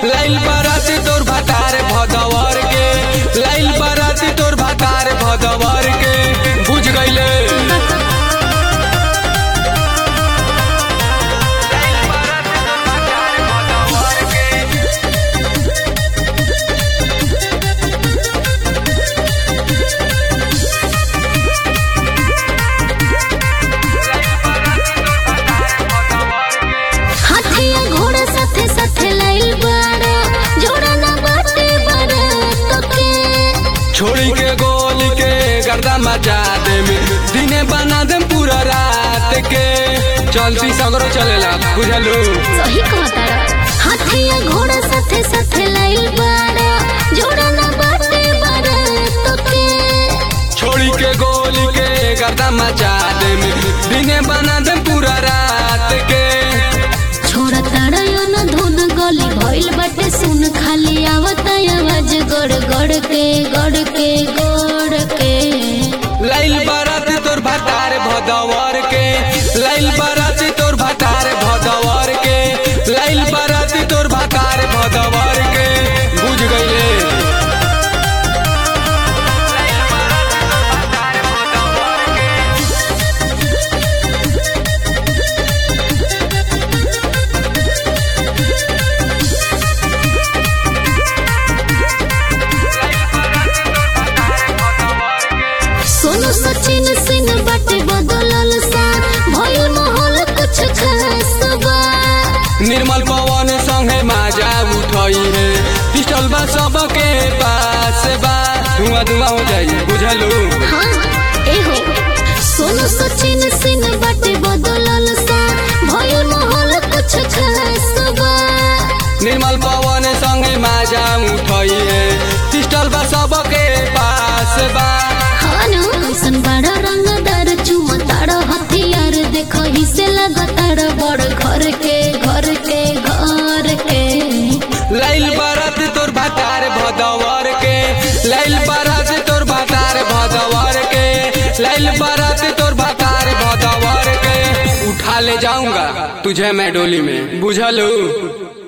लाइल बाराती तोर भातार भदवर के लाइल बाराती तोर भातार भदवर के बुझ गईले हाथिया घोड़ा साथे साथे लाइल बाड़ा जोड़ा ना बाटे बारात के छोड़ी के गोली के गर्दा मचा दे दिने बना दे पूरा रात के चलती सगरो चलेला बुझलू सही कहतारा हाथिया घोड़ा साथे साथे लाइल बाड़ा जोड़ा ना बाटे बारात के छोड़ी के गोली के गर्दा मचा दे दिने बना दे पूरा रात के छोड़ा तारा यो ना धुन गली भइल बाटे सुन खाली आवता आवाज गड़ गड़ के गड़ के गड़ के लाइल बारात तोर भातार भदवर के लाइल बारात तोर भातार भदवर के लाइल बारात तोर भातार भदवर के बुझ गईले सोनू सचिन सिंह बाटे बदलल सा भइल माहौल कुछ खास बा निर्मल पवन संगे माजा उठई है पिस्टल बा सबके पास बा धुआं धुआं हो जाई बुझलू हाँ एहो सोनू सचिन सिंह बाटे बदलल सा भइल माहौल कुछ खास बा निर्मल पवन संगे माजा उठई है पिस्टल बा सबके पास बा हाँ न कैसन बड़ा रंगदार चुमा तारा हथियार देखो ही से लगातार बड़ घर के घर के घर के लाइल बारात तोर भातार भदवर के लाइल बारात तोर भातार भदवर के लाइल बारात तोर भातार भदवर के उठा ले जाऊंगा तुझे मैं डोली में बुझलू